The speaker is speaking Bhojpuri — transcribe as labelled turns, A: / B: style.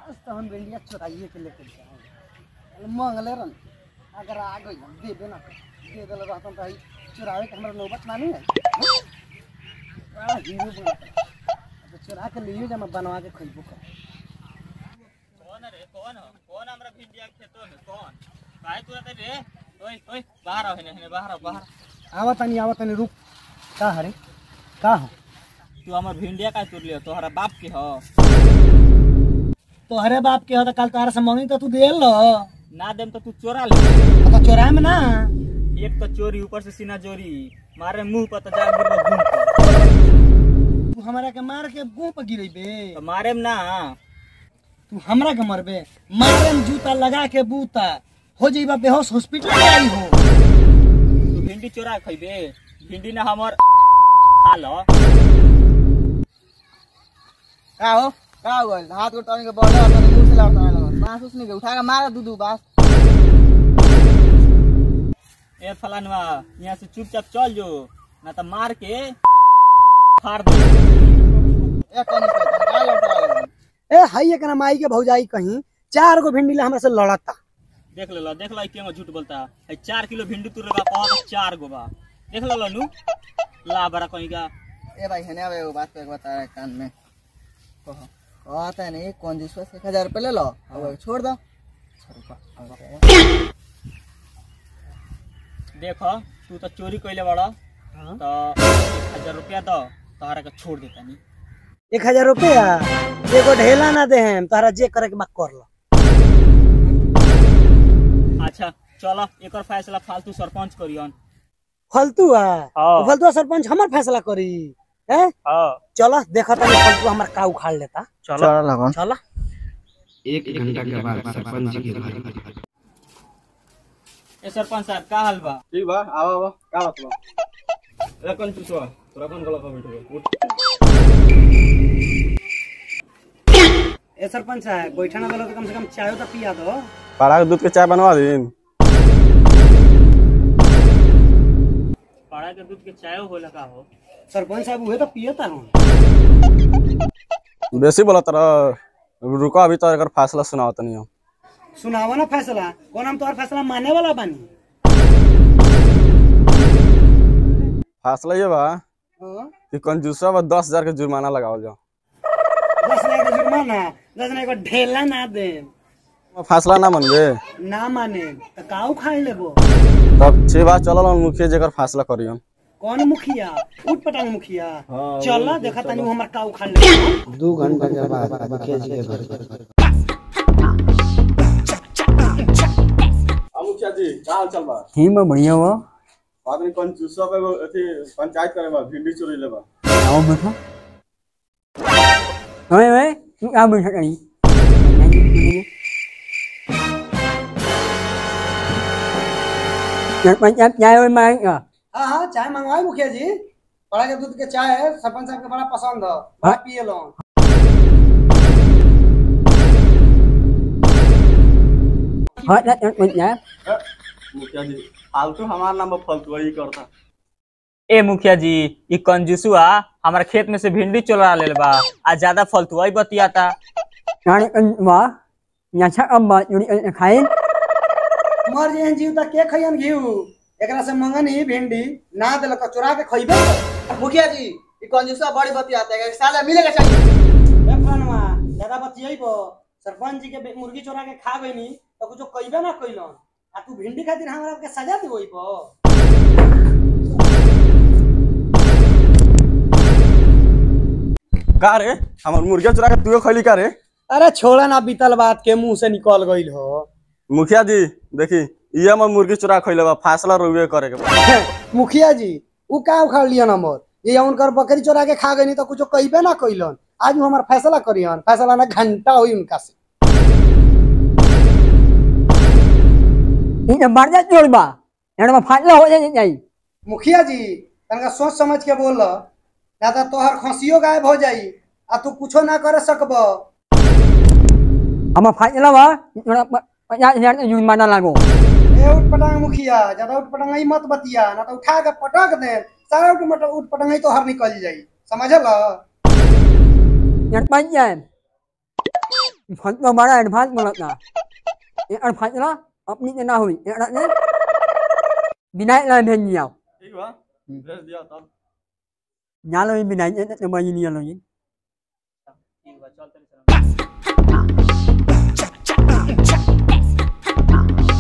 A: आज तो हम भिंडिया चुराइए के लेके जाएंगे मंगले रन अगर आ गई हम दे देना दे दिल रहता तो चुरावे के हमारा नौबत ना नहीं है बड़ा हीरो बनता तो चुरा के लिए जब बनवा के खइबो कर
B: कौन रे कौन हो कौन हमरा भिंडिया के खेतो में कौन काहे तू रहते रे ओए ओए बाहर आओ हेने हेने बाहर आओ बाहर
A: आवत नहीं आवत नहीं रुक का हरे का हो
B: तू हमर भिंडिया का तोड़ लियो तोहरा बाप के हो
A: तोहरे बाप के हो तो कल तोहरा से मंगी तो तू दे लो
B: ना देम तो तू चोरा ले
A: तो चोरा में ना
B: एक तो चोरी ऊपर से सीना चोरी मारे मुंह पर तो जा गिर घूम के।
A: तू हमरा के मार के गो पर गिरेबे
B: तो मारे में ना
A: तू हमरा के मरबे मारे में जूता लगा के बूता हो जाइबा बेहोश हॉस्पिटल में आई हो
B: तू भिंडी चोरा के खइबे भिंडी ना हमर खा लो
C: का हो का हो गइल हाथ को टर्न के बॉल है तो मुंह से लाता है लगा बांस उसने के उठा के मारा दू दू बास
B: ए फलानवा यहाँ से चुपचाप चल जो ना तो मार के फाड़ दे
C: एक कौन से का लौटा लगा
A: ए हाई एकरा माई के भौजाई कहीं चार गो भिंडी ला हमरा से लड़ता
B: देख लो देख लो क्यों झूठ बोलता है चार किलो भिंडी तू बा कहा चार गो बा देख लो नु ला बड़ा कहीं का
C: ए भाई हने आवे वो बात को एक बता रहा है कान में कहो कहता है नहीं कौन जिसको एक हजार रुपये ले लो अब छोड़ दो
B: देखो तू तो चोरी कैले बड़ा तो एक हजार रुपया दो तोहरा के छोड़ देता नहीं
A: एक हजार रुपया एगो ढेला ना दे हम तोहरा जे करे के बा कर लो
B: अच्छा चलो एक फैसला फालतू सरपंच करियन
A: फालतू आ
B: हाँ।
A: फालतू सरपंच हमर फैसला करी हैं
B: हाँ
A: चलो देखो तनी फालतू हमर का उखाड़ लेता
B: चलो
C: लगन
A: चलो
D: एक घंटा के बाद सरपंच जी के घर
B: ए सरपंच साहब का हाल बा
E: ठीक बा आवा आवा का बात बा
D: ए कौन चुसवा तोरा कौन गला का बैठो उठ
A: ए सरपंच साहब बैठा ना तो कम से कम चाय तो पिया दो
E: पारा के दूध के चाय बनवा दिन
B: पाड़ा के दूध के चाय होला का हो
A: सरपंच साहब उहे तो पियता हूँ
E: बेसी बोला तरह रुको अभी तो एकर फैसला सुनाओ तनी हम
A: सुनावा ना फैसला कौन हम तोहर फैसला माने वाला बानी
E: फैसला ये बा
A: हाँ?
E: कि कंजूसा बा दस हजार के जुर्माना लगावल जाओ
A: दस लाख का जुर्माना दस लाख का ढेला ना दे
E: फैसला ना मनबे
A: ना माने तो का उखाड़ लेबो
E: तब छह बात चलल हम मुखिया जेकर फैसला करियन
A: कौन मुखिया उठ पटांग मुखिया चल देखा तनी वो हमर का उखाड़ लेबो
D: दो घंटा के बाद मुखिया जी के घर
E: मुखिया जी का हाल चल बा
F: ही में बढ़िया बा
E: आदमी कंजूसा पे अथी पंचायत करे बा भिंडी चोरी ले बा
F: आओ बैठो ओए ओए तू आ बैठा कहीं पंचायत जाए ओए मैं
A: हाँ हाँ चाय मंगवाई मुखिया जी बड़ा के दूध के चाय है सरपंच साहब के बड़ा पसंद है बड़ा पिए लो
F: हाँ पंचायत
E: मुखिया जी फालतू हमार नाम पर फालतू ही करता
B: ए मुखिया जी ई कंजूसुआ हमारा खेत में से भिंडी चोरा लेल बा आ ज्यादा फालतू ही बतियाता
F: नानी वाह यहाँ अब बात जुड़ी खाए
A: मर जे जीव तक के खइयन घीव एकरा से मंगन ही भिंडी ना देलक चुरा के खइबे
C: मुखिया जी ये कौन जिसका बड़ी बतियाता है साला मिलेगा चाहिए
A: ए फनवा ज्यादा बतियइबो सरपंच जी के बे- मुर्गी चोरा के खा गइनी तो कुछ कइबे ना कइलन आ तू भिंडी खातिर हमरा के सजा देबो
E: का रे हमर मुर्गिया चुरा के तू खैली का रे
A: अरे छोड़ा ना बीतल बात के मुंह से निकल गइल हो
E: मुखिया जी देखी ये हमर मुर्गी चुरा खैले बा फैसला रुए करे के बा
A: मुखिया जी उ का उखाड़ लियन हमर ये उनकर बकरी चोरा के खा गइनी तो कुछ कइबे ना कइलन आज उ हमार फैसला करियन फैसला ना घंटा होई उनका से
F: ये बढ़ जा जोड़ बा यहाँ में फाटला हो जाए जाई
A: मुखिया जी तनका सोच समझ के बोल ना तो तोहर खसियो गायब हो जाई आ तू कुछो ना करे सकब
F: हम फाटला बा थोड़ा पचास हजार का जुर्माना लागो
A: ए उठ पटांग मुखिया ज्यादा उठ पटांग मत बतिया ना तो उठा के पटक दे सारा उठ मट उठ पटांग तो हर निकल जाई समझल
F: यहाँ पंचायत ફાંચલો મારા એડવાન્સ મળતા એ અન ફાંચલો અપની તે ના હોય એ અડને બિનાય લા ભેન જાવ
E: ठीक बा भेज दिया तब
F: ન્યાલો બિનાય તે તે મઈ નિયલો ઈ
B: ठीक बा चल तनी चल